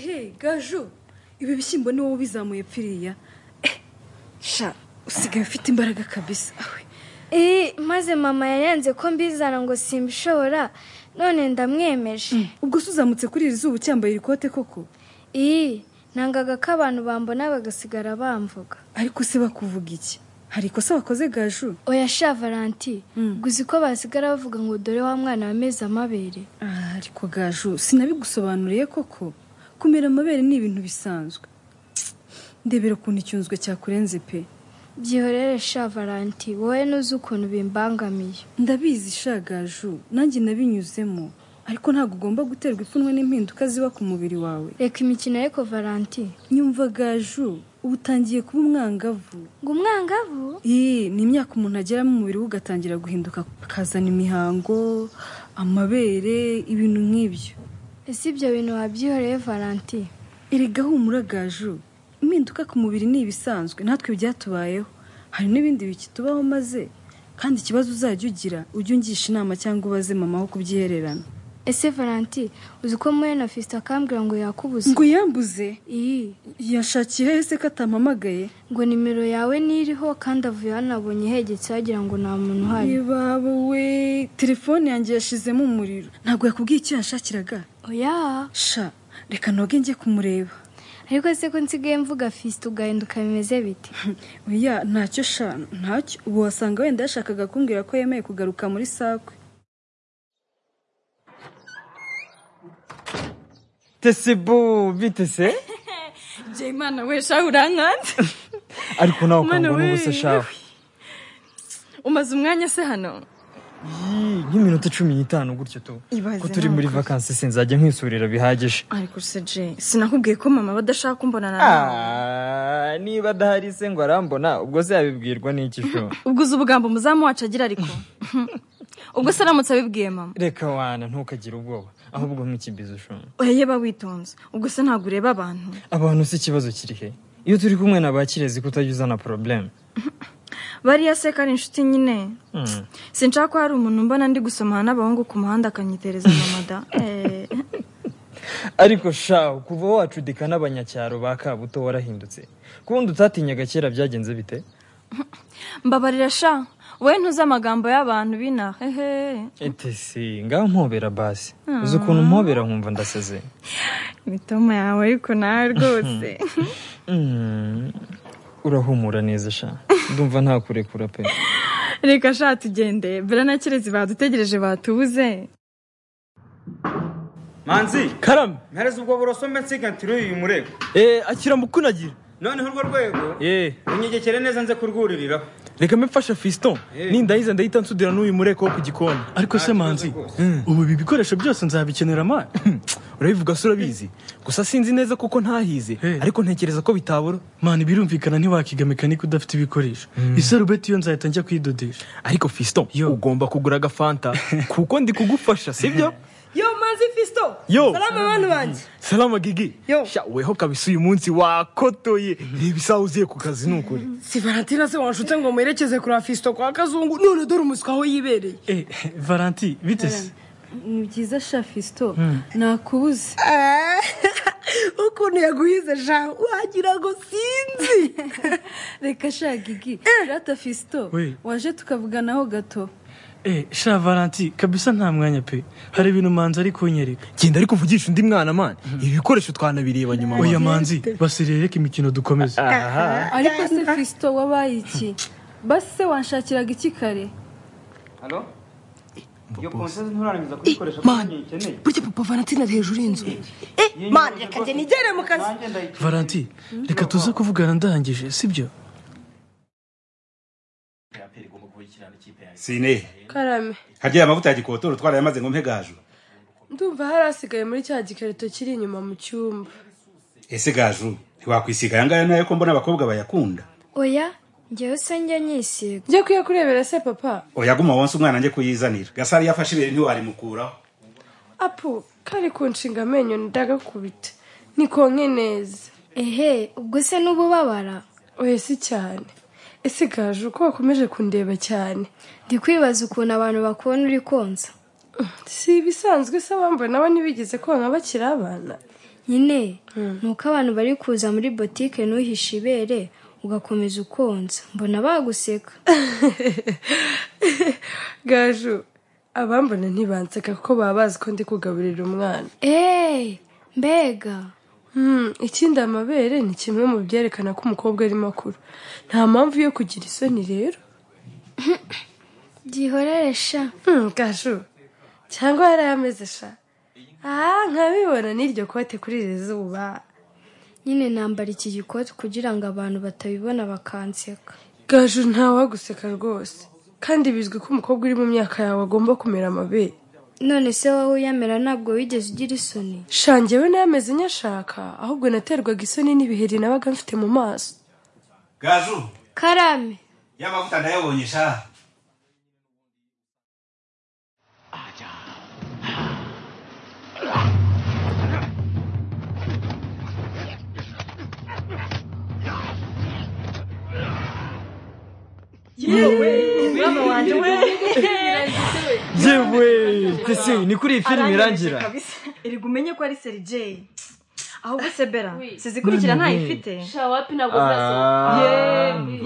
ehe gaju ibi bishyimbo ni wowe ubizamuye pfiriya sha usigaye ufite imbaraga kabisa awe Eh, maze mama yarenze ko mbizana ngo simbishobora none ndamwemeje ubwo se uzamutse kuri iri zuba ucyambaye iri kote koko iyi nangaga ko abantu bambona bagasigara bamvuga ariko se bakuvuga iki hari ikosa wakoze gaju oya sha valanti Mm. guzi ko basigara bavuga ngo dore wa mwana wameze amabere Ah, ariko gaju sinabigusobanuriye koko kumera amabere ni ibintu bisanzwe ndebera ukuntu icyunzwe cyakurenze pe byihorere sha valanti wowe nuzi ukuntu bimbangamiye ndabizi shagaju nanjye nabinyuzemo ariko ntabwo ugomba guterwa ipfunwe n'impinduka ziba ku mubiri wawe reka imikino ariko valanti nyumva gaju uba utangiye kuba umwangavu ngo umwangavu iyi ni imyaka umuntu agera mu mubiri we ugatangira guhinduka akazana imihango amabere ibintu nk'ibyo ese ibyo bintu wabyihoreye valanti Erega humura gaju impinduka ku mubiri ni ibisanzwe natwe byatubayeho hari n'ibindi bikitubaho maze kandi ikibazo uzajya ugira ujye ungisha inama cyangwa ubaze mama wo kubyihererana ese valanti uzi ko muhe na fisita akambwira ngo yakubuze ngo yambuze iyi yashakiye hehe se ko atampamagaye ngo nimero yawe niriho kandi avuye hano abonye hegetse wagira ngo nta muntu uhari ibawe we telefone yanjye yashizemo umuriro ntabwo yakubwiye icyo yashakiraga oya sha reka noge njye kumureba ariko se ko nsigaye mvuga fisite ugahinduka bimeze bite oya ntacyo sha ntacyo ubu wasanga wenda yashakaga kumbwira ko yemeye kugaruka muri sakwe tese bo bite se Imana we shawe urankanze ariko nawe ukangwa Mana n'ubusa we. shawe umaze umwanya se hano Yii, nk'iminota cumi n'itanu gutyo tu Ibaze ko turi muri ntabwo. vakansi sinzajya nkwisurira bihagije ariko se je sinakubwiye ko mama badashaka kumbonana nawe Ah, niba adahari se ngo arambona ubwo se yabibwirwa n'iki sho ubwo uzi ubugambo umuzamu wacu agira ariko ubwo se aramutse abibwiye mama reka wana ntukagire ubwoba ahubwo nk'ikibizo sho oya yeba witonze ubwo se ntabwo ureba abantu abantu si ikibazo kiri he iyo turi kumwe na ba kirezi ko utajya uzana probleme bariya se ko ari inshuti nyine Mm. sinshaka ko hari umuntu mbona ndi gusomana n'abahungu ku muhanda akanyitereza mamada ariko sha kuva wacudika n'abanyacyaro ba kabuto warahindutse kubundi utatinyaga kera byagenze bite mbabarira sha wowe ntuzi amagambo y'abantu binaha hehe etesi ngaho mpobera basi uzi ukuntu mpobera nkumva ndasaze imitoma yawe ariko nawe rwose Mm. urahumura neza sha ndumva ntakurekura pe reka sha tugende mbere na kirezi badutegereje batubuze manzi karame mpereza ubwo buroso mbe nsiga ntiruye uyu murego eh, akira mukunagira noneho urwo rwego Eh, unyegekere neza nze kurwuririraho reka mfasha fiston Eh. nindayiza ndahita nsudira n'uyu mureko wo ku gikoni ariko Nta se kibazo manzi rwose. Mm. ubu ibi bikoresho byose nzabikenera mani urabivuga se urabizi gusa sinzi neza kuko ntahize Eh. ariko ntekereza ko bitabura mani birumvikana ntiwakiga mekanike udafite ibikoresho isarubeti iyo nzahita njya kuyidodesha ariko fiston ugomba kugura agafanta kuko ndi kugufasha sibyo yo manzi fisto Yo. salama bantu banjye salama gigi Yo. Sha, weho kabisa uyu munsi wakotoye reba isaha uziye ku kazi ni ukuri si valentina se wanshutse ngo mwerekeze kuri fisto kwa kazungu none dore umuswa aho yibereye Eh, valanti bite se ni byiza sha fisito nakubuze ukuntu yaguhize sha wagira ngo sinzi reka sha gigi rata fisito We. waje tukavuganaho gato Eh, sha valanti kabisa nta mwanya pe hari ibintu manzi ari kunyereka genda ariko uvugisha undi mwana mani ibi bikoresho twanabireba nyuma mani. oya manzi basirire reka imikino dukomeze ariko se fisito wabaye iki basi se wanshakiraga iki kare halo iyo konsensi nturarangiza kuyikoresha kuko niyo ikeneye burya papa valentina ari hejuru y'inzu Iyo mani nyibukije reka rwose, njye nigere mu kazi nanjye ndayikeneye. valanti reka tuze kuvugana ndangije sibyo sine karame harya aya mavuta ya gikotoro twarayamaze ngo mpe gaju ndumva hari asigaye muri cya gikarito kiri inyuma mu cyumba ese gaju ntiwakwisiga aya ngaya nayo ko mbona abakobwa bayakunda oya njyewe se njya nyisiga njye kwiye kurebera se papa oyaguma wonse umwana njye kuyizanira gasari iyo afashe ibere ntiwarimukuraho apu kari kunshinga amenyo ndagakubita nikonke neza ehe ubwo se n'ububabara oya si cyane ese gaje uko wakomeje kundeba cyane ndi kwibaza ukuntu abantu bakubona uri konsa si ibisanzwe se abambona nabo ntibigeze konka bakiri abana nyine ni uko abantu bari kuza muri botike ntuhishe ibere ugakomeza ukonsa mbona baguseka gaju abambona ntibanseka kuko baba bazi ko ndi kugaburira umwana eee mbega Hmm, ikindi amabere ni kimwe mu byerekana ko umukobwa ari makuru nta mpamvu yo kugira isoni rero byihoreresha Hmm, gaju cyangwa hari ameze sha aha nkabibona n'iryo kote kuri iri zuba nyine nambara iki gikoti kugira ngo abantu batabibona bakanseka gaju ntawaguseka rwose kandi bizwi ko umukobwa uri mu myaka yawe agomba kumera amabere none se wowe uyamera ntabwo wigeze ugira isoni shangewe n'ameze nyashaka ahubwo naterwaga isoni n'ibiheri nabaga mfite mu maso gaju karame y'amavuta ndayabonye sha yewe ese ni kuri iyi filime irangira erega umenye ko ari serijeyi ahubwo sebera sizikurikira ntayifite shawapi ntabwo zirasohoka Ah. Ye,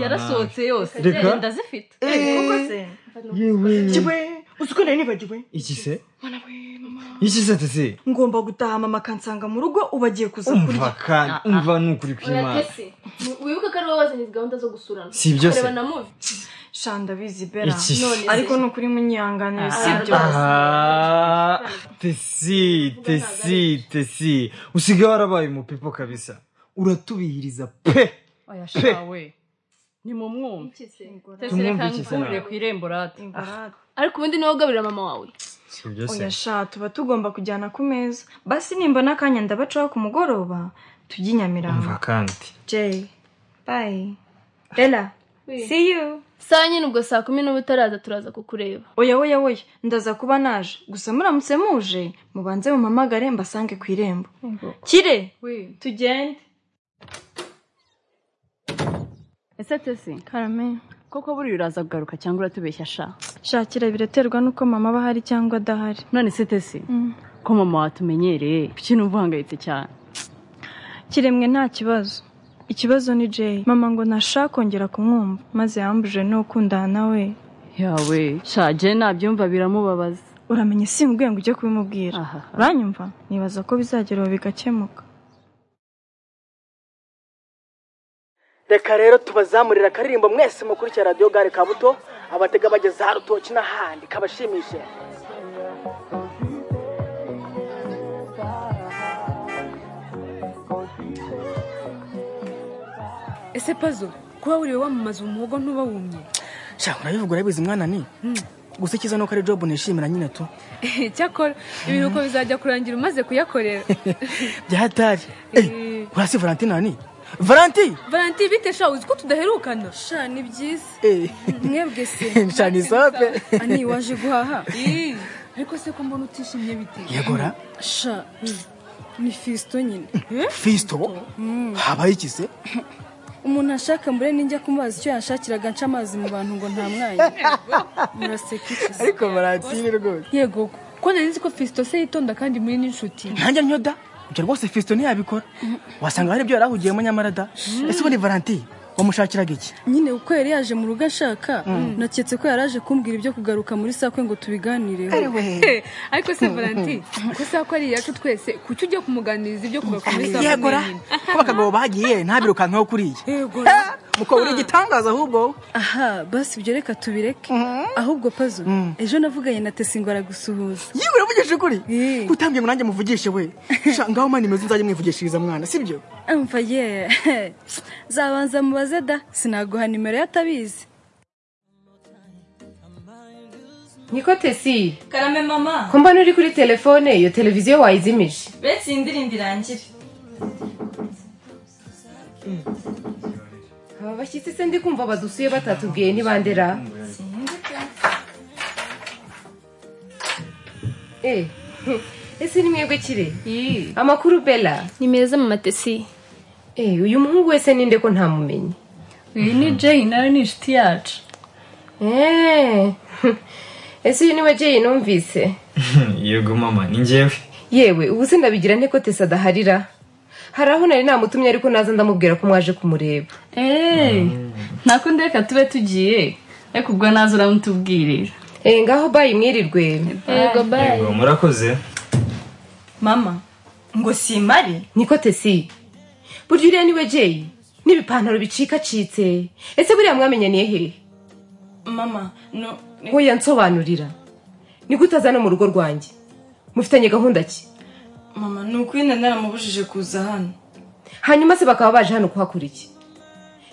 yarasohotse yose Reka. Eh, ndazifite kuko se yewe uzi ko nari nibagiwe iki se iki se tese ngomba gutaha mama akansanga mu rugo ubu agiye kuza umva kurya kandi umva ni ukuri oya kw'imana tese mu- wibuke ko ari wowe wazanye gahunda zo gusurana Si ibyo se. kureba na muvi shanda bizi bera Iki se? none ariko ni ukuri munyihanganire si byo Ah, tesi tesi tesi usigaye warabaye umupipo kabisa uratubihiriza pe oya shawe. ni mu mwumvi tese Tumwumve reka iki se ngufungurire nawe? ku irembo rati ingorane ariko ubundi niwe ugaburira mama wawe si ibyo se oya sha tuba tugomba kujyana ku meza basi nimbona akanya ndabacaho ku mugoroba tujye i umva nyamirambo kandi jay bayi bella see you saa nyine ubwo saa kumi n'ubu utaraza turaza kukureba oya oya oya ndaza kuba naje gusa muramutse muje mubanze mumamagare mbasange ku irembo kire tugende ese tese karame koko buriya uraza kugaruka cyangwa uratubeshya sha shakira biraterwa n'uko mama aba ahari cyangwa adahari none se tese Mm. ko mama watumenyereye kuki numva uhangayitse cyane kiremwe nta kibazo ikibazo ni jay mama ngo ntashaka kongera kumwumva maze yambuje n'ukundana nawe yawe shaje nabyumva biramubabaza uramenye simbwiye ngo ujye kubimubwira aha uranyumva nibaza ko bizagera ubu bigakemuka reka rero tubazamurire akaririmbo mwese mukurikira radiyo gare kabuto abatega bageze aha rutoki n'ahandi kabashimishe ese pazo kuba wuriwe wamamaza umuhogo ntuba wumye shaka urabivuga urabizi mwana ni gusa icyiza nuko ari jobu nishimira nyine tu cyakora ibiruhuko bizajya kurangira umaze kuyakorera byahatari Eh, urasi valentina ni valanti valanti bite sha uzi ko tudaherukana sha ni byiza mwebwe se nshana isope ani waje guhaha ariko se ko mbona utishimye bite yegora sha ni fisto nyine fisto habaho iki se umuntu ashaka mbure ninjya kumubaza icyo yashakiraga nca amazi mu bantu ngo nta mwanya muraseka iki se ariko valentine rwose yego ko nari nzi ko fisto se yitonda kandi muri n'inshuti ntanjye nyoda ibyo rwose fisto ntiyabikora wasanga hari ibyo yari ahugiyemo nyamara da ese ubundi valentine wamushakiraga iki nyine uko yari yaje mu rugo ashaka naketse ko yari aje kumbwira ibyo kugaruka muri sakwe ngo tubiganireho ariko se valanti ko saa ko ari iyacu twese kuki ujya kumuganiriza ibyo kuva ku muri saa kumi yegora n'imwe? ko abagabo bagiye ntabirukankaho kuriya yego mukaba uri igitangaza ahubwo aha basi ibyo reka tubireke ahubwo pazo ejo navuganye na tesi ngo aragusuhuza yewe uravugisha ukuri Eh. utambye ngo nanjye muvugishe we Sha, ngaho mani meze nzajye mwivugishiriza mwana sibyo umva ye zabanza mubaze da sinaguha nimero ye atabizi niko tesi karame mama ko mbona uri kuri telefone iyo televiziyo wayizimije betse iyi ndirimbo irangire aba bashyitsi se ndi kumva badusuye batatubwiye nibandera eh ese ni mwebwe kire amakuru bella ni meza mama tesi eh uyu muhungu wese ninde ko ntamumenye uyu ni jay nawe ni inshuti yacu eh ese uyu niwe jay numvise yego mama ni njyewe yewe ubu se ndabigira nte ko tesa adaharira hari aho nari namutumye ariko naza ndamubwira ko mwaje kumureba eee ntakundi reka tube tugiye ariko ubwo naza uramutubwirira eee ngaho bayi mwirirwe Yego, bye. Yego, murakoze mama ngo simare niko tesi burya uriya niwe jeyi n'ibipantaro bicikacitse ese buriya mwamenyaniye hehe mama no nkuya nsobanurira ni gute aza no mu rugo rwanjye mufitanye gahunda ki mama ni ukwina naramubujije kuza hano hanyuma se bakaba baje hano kuhakora iki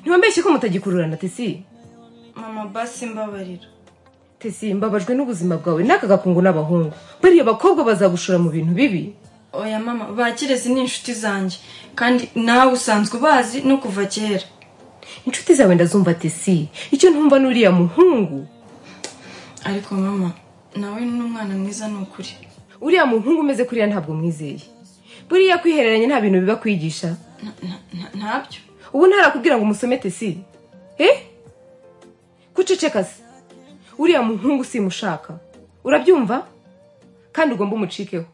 ntibambeshye ko mutagikururana tesi mama basi mbabarira tesi mbabajwe n'ubuzima bwawe n'aka gakungu n'abahungu bariya bakobwa bazagushora mu bintu bibi oya mama bakirezi ni inshuti zanjye kandi nawe usanzwe ubazi no kuva kera inshuti zawe ndazumva tesi icyo ntumva n'uriya muhungu ariko mama nawe ni umwana mwiza ni ukuri uriya muhungu umeze kuriya ntabwo mwizeye buriya kwihereranya nta bintu biba kwigisha ntabyo ubu ntarakubwira ngo umusome tesi eh kuceceka se uriya muhungu simushaka urabyumva kandi ugomba umucikeho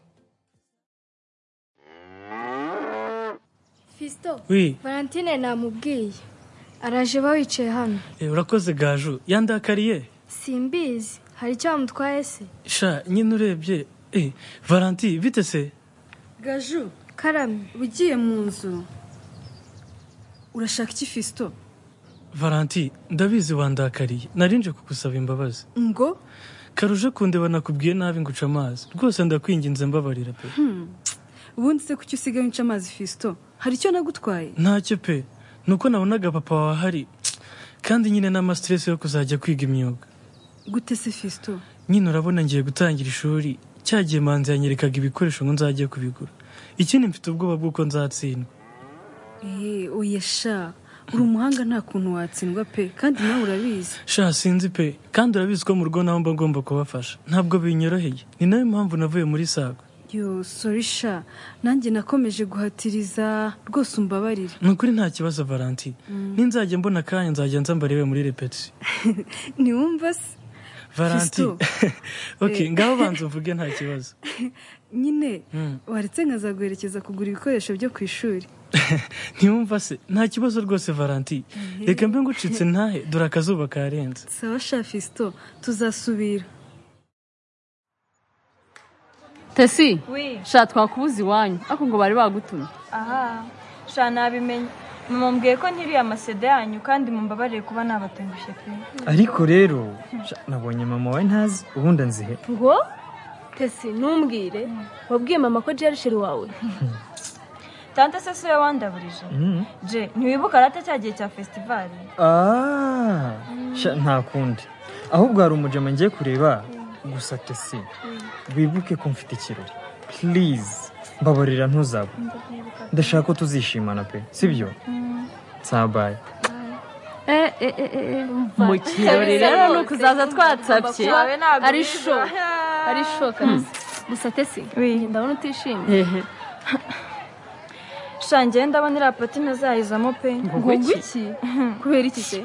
fisito Oui. valentine namubwiye araje ba wicaye hano Eh, urakoze gaju yandakariye simbizi hari icyo wamutwaye se sha nyine urebye eh, valanti bite se gaju karamye ugiye mu nzu urashaka iki fisito valanti ndabizi wandakariye narinje kugusaba imbabazi ngo karuje kundeba nakubwiye nabi ngo uce amazi rwose ndakwinginze mbabarira pe Hmm. ubundi se kuki usigaye unca amazi fisito hari icyo nagutwaye ntacyo pe nuko nabonaga papa wawe ahari kandi nyine n'amastress yo kuzajya kwiga imyuga gute se fisito nyine urabona ngiye gutangira ishuri cyagiye manzi yanyerekaga ibikoresho ngo nzajye kubigura ikindi mfite ubwoba bw'uko nzatsindwa eee oya sha uri umuhanga nta kuntu watsindwa pe kandi nawe urabizi sha sinzi pe kandi urabizi ko mu rugo nawe mba ngomba kubafasha ntabwo binyoroheye ni nayo mpamvu navuye muri sago yo sori sha nanjye nakomeje guhatiriza rwose umbabarire ni ukuri nta kibazo valanti ninzajya mbona akanya nzajya nza mbarewe muri repetisiyo ntiwumva se valanti Fiston. ok Eh. ngaho banza uvuge nta kibazo nyine Mm. waretse nkazaguherekeza kugura ibikoresho byo ku ishuri ntiwumva se nta kibazo rwose valanti reka mbe ngucitse ntahe dore akazuba karenze sawa sha fisito tuzasubira tesi Oui. sha twakubuza iwanyu ariko ngo bari bagutumye aha sha nabimenye mama mbwiye ko nkiriye amasede yanyu kandi mumbabarire kuba nabatengushye pe ariko rero sha, nabonye mama wawe ntazi ubundi anzihe ngo tesi ntumbwire wabwiye mama ko jerishere wawe tante se siwe wandaburije je ntiwibuka rata cya gihe cya fesitivali Ah, sha, nta kundi ahubwo hari umujama ngiye kureba gusa tesi wibuke ko mfite ikirori purize mbabarira ntuzaba ndashaka ko tuzishimana pe sibyo sabaye mu kirori rero ni ukuzaza twatsabye ari sho ari sho kabisa gusa tesi ndabona utishimye sha ngewe ndabona iriya pati ntazayizamo pe Ngo iki? kubera iki se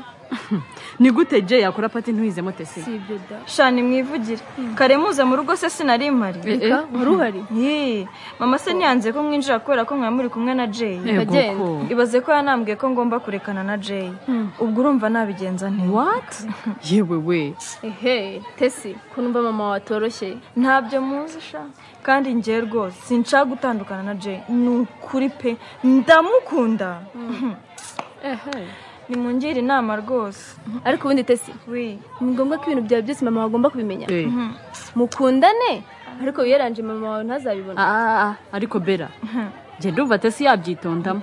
ni gute je yakora pati ntuyizemo tesi si ibyo da sha nimwivugire kare muze mu rugo se sinari mpari Eh, eh. Eka, wari uhari? Yee, mama se ntiyanze ko mwinjira kubera ko mwari muri kumwe na jay Yego Yagenda. ko. ibaze ko yanambwiye ko ngomba kurekana na jay ubwo urumva nabigenza nti what yewe we ehe tesi ko numva mama watoroshye ntabyo muzi sha kandi njye rwose sinshaka gutandukana na jay ni ukuri pe ndamukunda nimungire inama rwose ariko ubundi tesi ni ngombwa ko ibintu byawe byose mama wawe agomba kubimenya mukundane ariko wiyaranje mama wawe ntazabibona Ah, ariko bera genda umva tesi yabyitondamo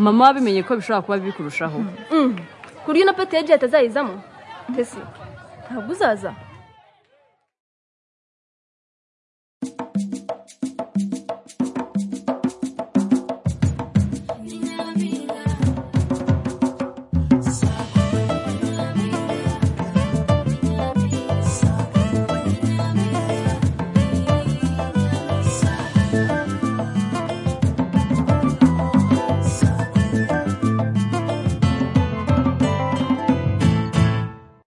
mama wabimenye ko bishobora kuba bibi kurushaho Mm. ku buryo na peti yagiye atazayizamo tesi ntabwo uzaza